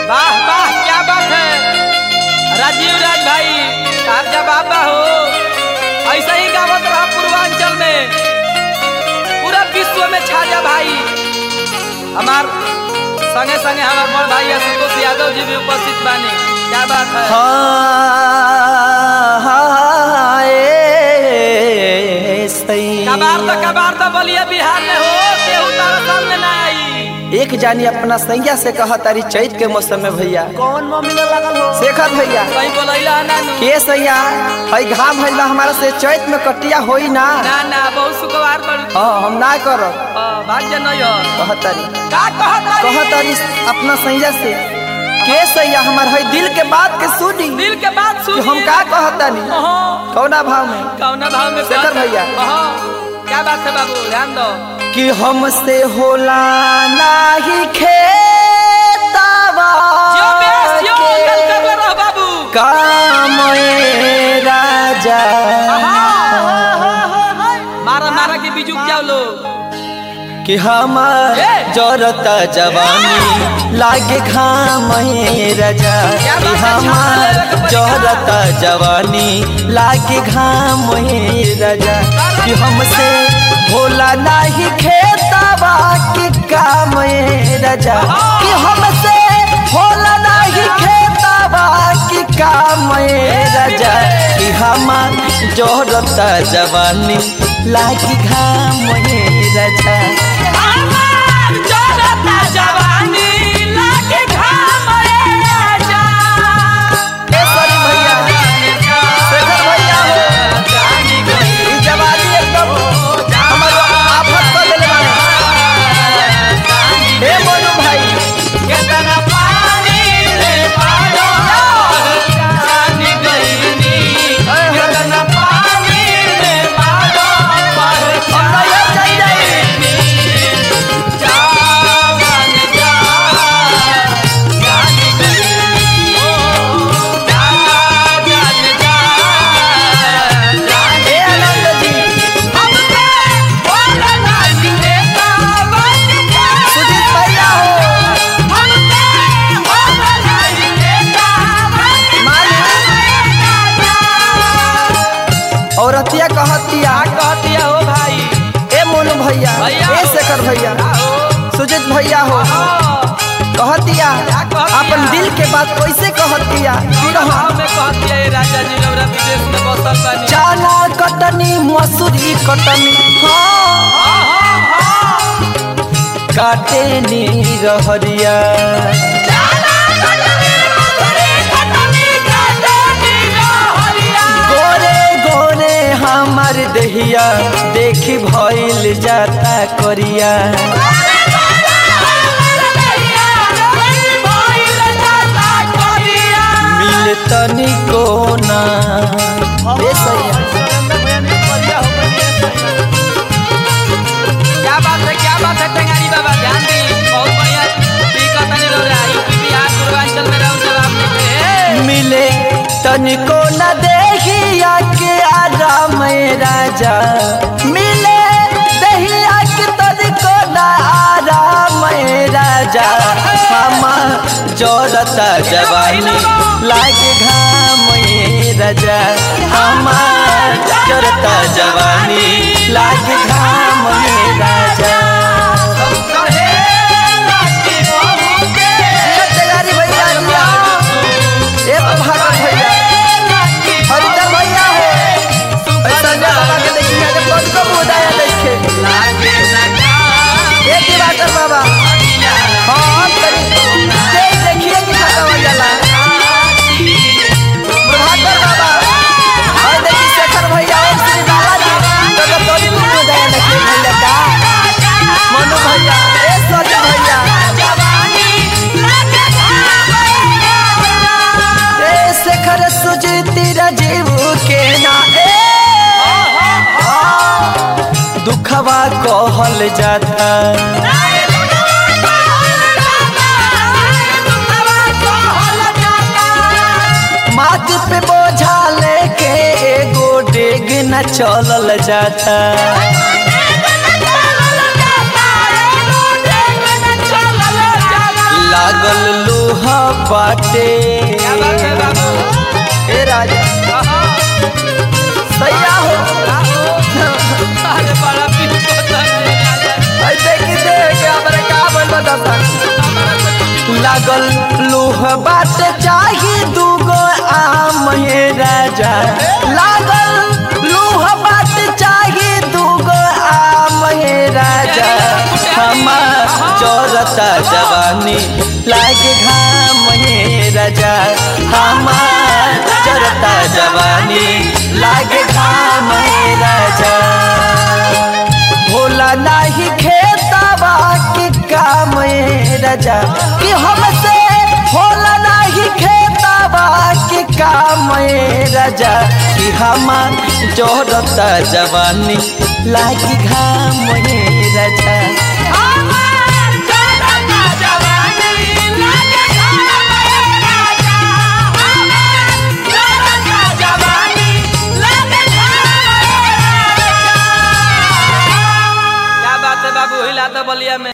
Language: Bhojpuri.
वाह वाह क्या बात है राजीव राज भाई आप जवाब हो ऐसा ही गावत रहा पूर्वांचल में पूरा विश्व में छा जा भाई हमार संगे संगे हमार बड़ भाई संतोष यादव जी भी उपस्थित बानी क्या बात है कबार तो कबार तो बोलिए बिहार में हो केहू तारा सामने ना आई एक जानी अपना सैया से कहा तारी चैत के मौसम में भैया कौन मम्मी में लगल हो शेखर भैया कहीं बोलैला ना नु के सैया हई घाम भइल बा हमारा से चैत में कटिया होई ना ना ना बहुत सुखवार बड़ी हाँ हम ना करब भाग्य नहीं हो कहतारी का कहता कहतारी अपना सैया से के सैया हमार हई दिल के बात के सुनी दिल के बात कि सुन हम का कहतानी कौना भाव में कौना भाव में शेखर बात- भैया। अहाँ, क्या बात है बाबू ध्यान दो कि हमसे होला नाही खेतावा जियो बेस जियो अंकल कर ले रहो बाबू काम ए राजा मारा मारा के बिजुक जाओ लो कि हमार ए! जरता जवानी लागे घाम ए राजा क्या कि बात है, हमार छाप ले, जरता जवानी लागे घाम ए राजा कि हमसे होला नाही खेतावा कि काम ए राजा कि हमसे होला नाही खेतावा कि काम ए राजा कि हमार जरता जवानी लागे घाम ए राजा हमार जरता जवानी लागे घाम रे राजा केसरी भैया शेखर भैया हो ई जवानी एकदम हमर आफत कर देले बाड़े हे मोनू भाई केतना पानी रे पारो जानी गईनी केतना पानी रे पारो पर हम नैहर चल जाई जावन जा जानी गईनी ओ जा जान जा हे आनंद जी हमसे बोला नहीं देता बन जा सुजीत भैया हो हमसे बोला नहीं देता बन औरतिया कहतिया कहतिया हो भाई ए मोनू भैया भैया ए हो। शेखर भैया हो सुजीत भैया हो कहतिया कहतिया? अपन दिल के बात कैसे कहतिया कि रहा गाँव में कहतिया ये राजा जी रौरा विदेश में बसल बानी चाला कटनी मसूरी कटनी हाँ काटे नी रहरिया गोरे गोरे हमार देहिया देखी भइल जाता करिया मिल तनिको ना ए सैया क्या बात है क्या बात है टेंगारी बाबा ध्यान दी बहुत बढ़िया टीका तनी रौरा यूपी बिहार पूर्वांचल में रहो जवाब देते हैं मिले तनिको न देहिया के आराम ए राजा मिले देहिया के तनिको न आराम ए राजा हम जोरता जवानी लागे घाम ए राजा हम जोरता जवानी लागे घाम ए राजा तेगारी भैया दिया एक भागत भैया हरिता भैया हो ऐसा ना बाबा के देखिए जब कौन को बुदाया देखे एक ही बात है बाबा हाँ करी देख देखिए कि खाता हो जाला प्रभाकर बाबा और देखिए शेखर भैया और श्री बाला जी तो जब कौन को बुदाया देखे भैया का मनु भैया ए सज भैया ए शेखर सुजीती राजीव के ना ए दुखवा कहल जाता माथ पे बोझा लेके एगो डेग न चलल जाता लागल लू लूह बाटे क्या बात है बाबू ए राजा आहा, सैया हो अरे बड़ा पीस को तने राजा ऐ देखी देख के हमरे का बोल बता लागल लूह बाट चाही दूगो आम हे राजा लागल लूह बाट चाही दूगो आम हे राजा हमार चौरता जवानी लागे घाम हे राजा हमार चौरता जवानी लागे घाम हे राजा भोला नाही खेतवा के काम ए राजा कि हमसे भोला नाही खेतवा के काम ए राजा कि हमार जोरता जवानी लागी घाम ए राजा क्या बात है बाबू हिला तो बलिया में